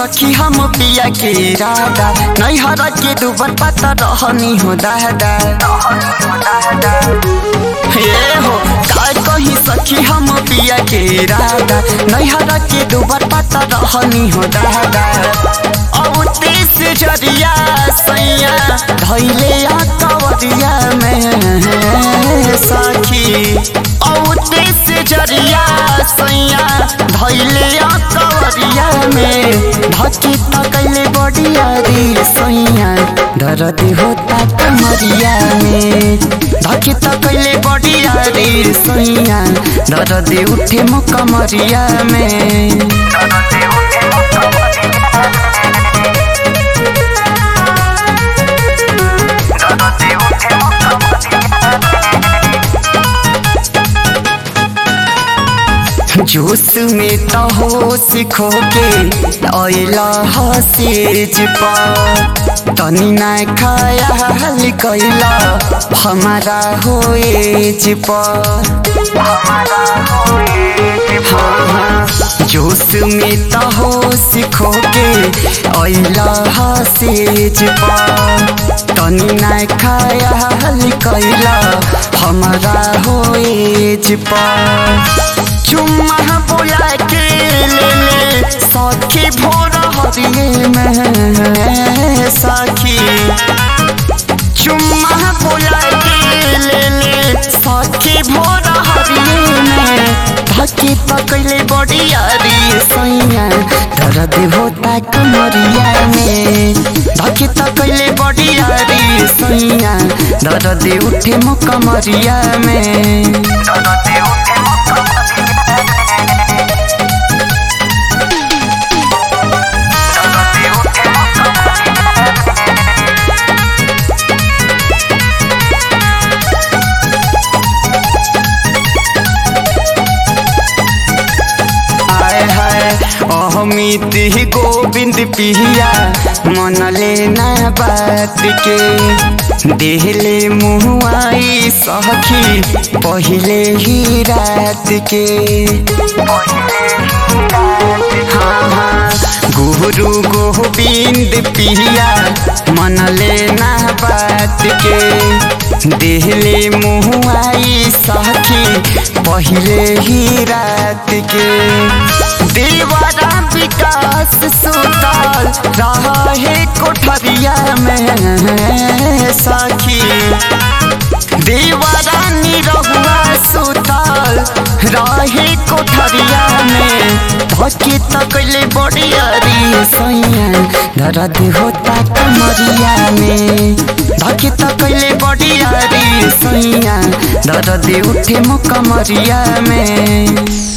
सखी हम पिया के राधा नैहर के दुबर पता रहनी हो दादा हे हो काय कही सखी हम पिया के राधा नैहर के दुबर पता रहनी हो दादा अब तेस जरिया सैया धैले आ कवरिया में सखी अब तेस जरिया सैया धैले आ कवरिया में धकी तकले बडिया रे सैया दर्द होता कमरिया में धकी तकले बडिया रे सैया दर्द उठे म कमरिया में जोश में तो होश खो के अला हसेज पा तनी ना खयाल कैला हमारा होएज पा हाँ हाँ जोश में तो होश खो के अला हसेज पा तनी ना खयाल कैला हमारा होएज पा चुम्मा बोला के ले ले सखी भोर हरिये में सखी चुम्मा बोला के ले ले सखी भोर हरिये में धकी पकड़ले बड़िया रे सैया दर्द होता कमरिया में धकी तकले बड़िया रे सैया दर्द उठे मो कमरिया में दर्द उठे मो अमित गोविंद पिया मन लेना बात के देहले मुआई सखी पहले ही रात के हाँ हाँ गुरु गोविंद पिया मन लेना बात के देहले मुआई सखी पहले ही रात के देवरा विकास सुताल रहा है कोठरिया में सखी देवरा निरहुआ सुताल रहे कोठरिया में धके तकले बड़िया रे सैया दर्द होता कमरिया में धके तकले बड़िया रे सैया दर्द उठे मो कमरिया में